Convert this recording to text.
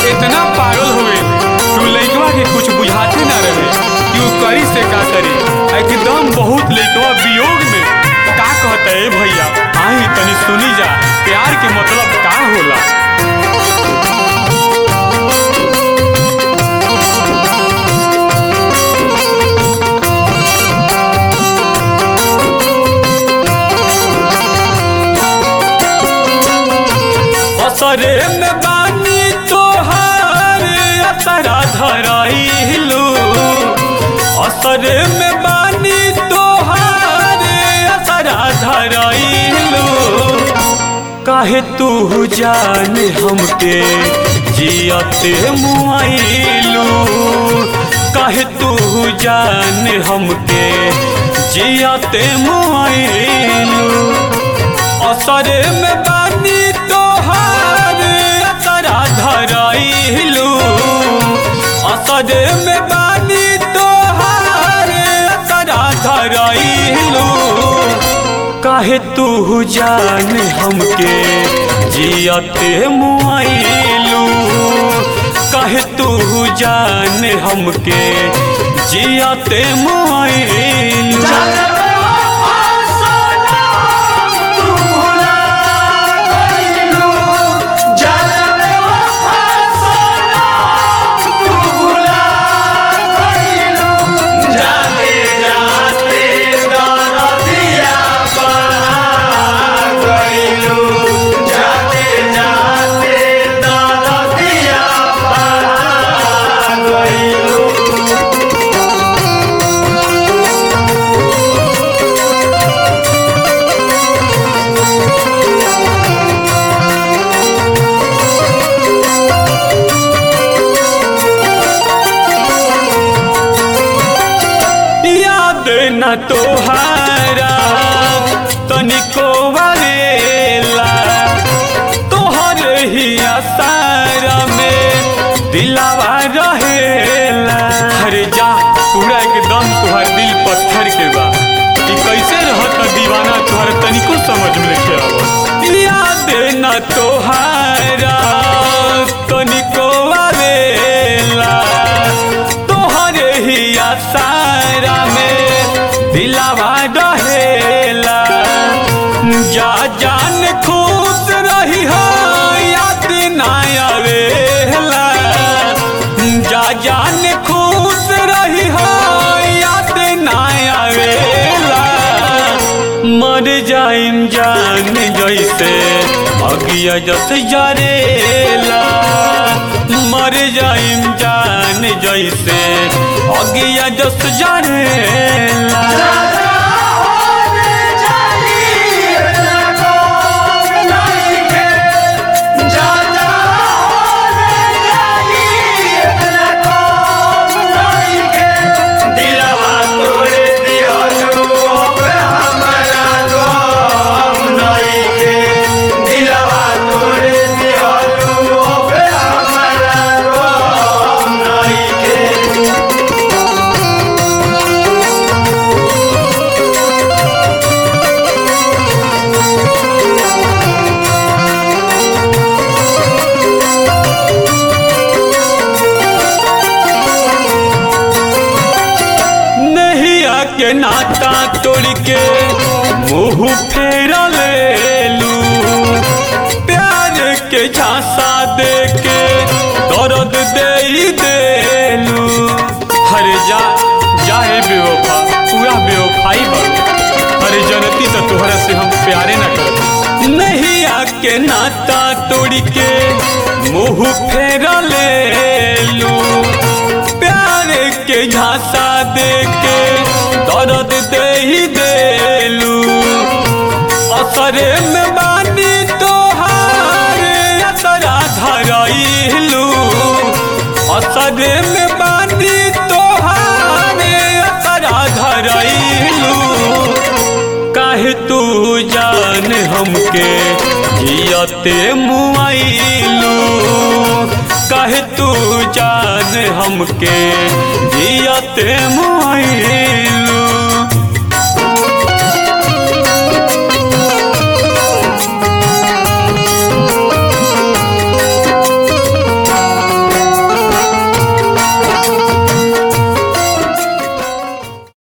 इतना पागल हुए तू लइकवा के कुछ बुझाते ना रहे कि उ करी से का करी एकदम बहुत लइकवा वियोग में का कहता है भैया आई तनी सुनी जा प्यार के मतलब का होला असरे में बानी तोहार असरा धराइलू असरे में बानी तोहार असरा धराइलू काहे तू जान हमके जियते मुआइलू काहे तू जान हमके जियते मुआइलू असरे में बानी तोहार असरा धराइलू असरे में बानी तोहार असरा धराइलू काहे तू जान हमके जियते मुआइलू काहे तू जान हमके जियते मुआइलू याद न तोहारा तनिको वालेला तोहर ही आसारा में दिलावा रहेला अरे जा पूरा एकदम तुहार दिल पत्थर के बा कि कैसे रहत दीवाना तुहार तनिको समझ में लेके आवत याद न तोहारा तनिको वालेला तोहरे ही आसारा में दिलावा रहेला जा जान खुश रही हो याद ना आवेला जा जान खुश रही हो याद ना आवेला मर जाइम जान जैसे अगिया जस जरेला मर जाइम जान जैसे अगिया जस जरेला नहिया के नाता तोड़ के मुंह फेर लेलू प्यार के झांसा दे के दर्द दे ही देलू हरे जा जाहे बेवफा पूरा बेवफाई बन अरे जनती तो तोहरा से हम प्यारे न कर नहिया के नाता तोड़ के मुंह फेर लेलू प्यार के झांसा दे के दर्द दे ही देलू असरे में बानी तोहार असरा धराइलू असरे में बानी तोहार असरा धराइलू काहे तू जान हमके जियते मुआइलू काहे तू जान हमके जियते मुआइलू